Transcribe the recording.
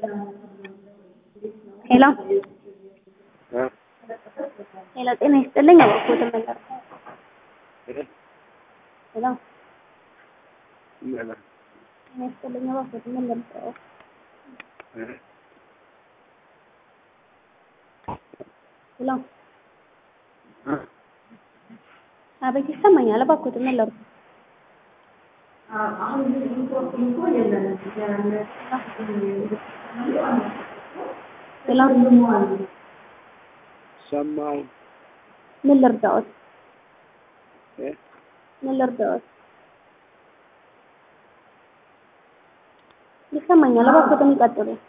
ሄሎ ሄሎ፣ ጤና ይስጥልኝ። አባኮት መለር ሄሎ፣ ጤና ይስጥልኝ። አባኮት መለር ሄሎ፣ አቤት፣ ይሰማኛል። አባኮት መለር ሄሎ፣ ሰማሁ። ምን ልርዳዎት? እ? ምን ልርዳዎት? ይሰማኛል። አባኮት ይቀጥሉ።